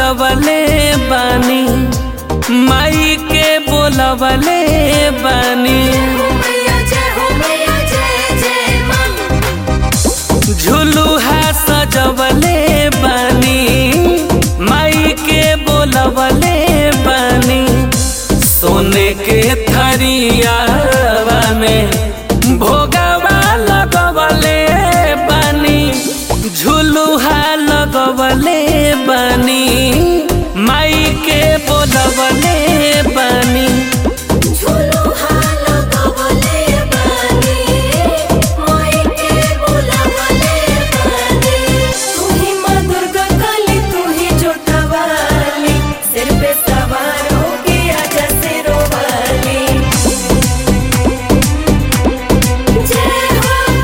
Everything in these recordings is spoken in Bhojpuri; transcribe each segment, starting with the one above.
लगवले बानी माई के बोलवले बानी मैया जय हो मैया जय जय माँ झुलुहा सजवले बानी माई के बोलवले बानी सोने के थरियावा में भोगवा लगवले बानी झुलुहा लगवले बानी माई के बोलवले बानी झूलो हाल कवले बानी माई के बुलावले बानी तू ही माँ दुर्गा काली तू ही जोटा वाली सिर पे सवार होके आजा सिरों वाली जय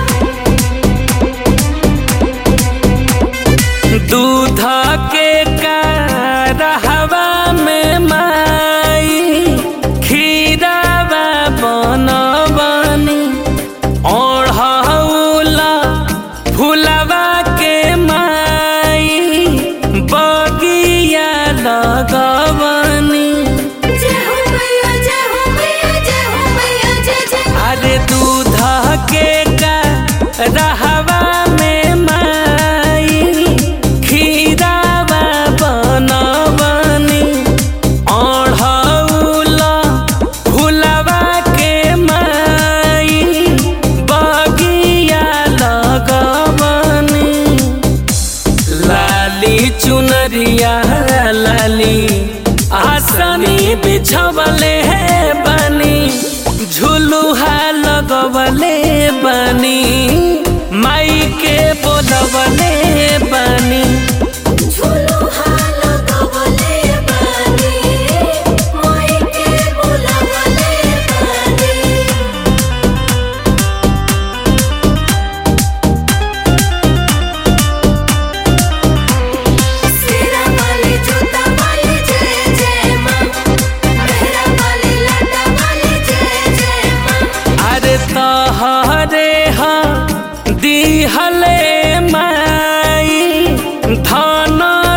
हो दूध के कारहवा में माई खीरावा बनबनी ओढ़ौला फुलवा के माई बगिया लगवनी जय हो मैया जय हो मैया जय हो मैया जय जय अरे दूध के का रहवा में माई खीरावा बनबनी ओढ़ौला फुलवा के माई बगिया लगवनी लाली चुनरिया लाली आसनी बिछवले बनी झुलुहा लगवले बनी माई के बोलवले बनी झूलो हाल कवले बानी माई के बुलावले बानी सिरा वाली जूता वाली जय जय माँ मेहरा वाली लाटा वाली जय जय माँ अरे तहरे हा दिहले माई धन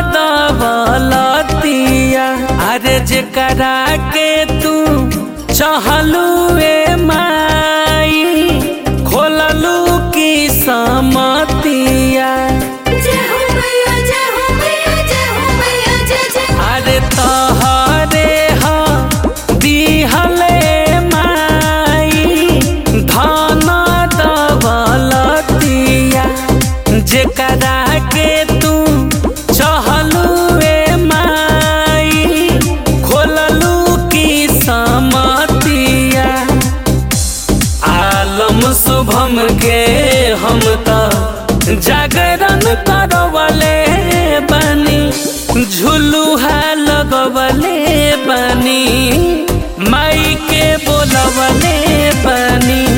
दबलतिया अरे जेकरा के तू चहलू ए माई खोललू की समतिया जय हो मैया जय हो मैया जय हो मैया जय जय अरे तहरे हा दिहले माई धन दबलतिया जेकरा के तू चहलू ए माई खोललू की समतिया आलम शुभम के हम त जागरण करवले बनी झुलुहा लगवले बनी माई के बोलवले बनी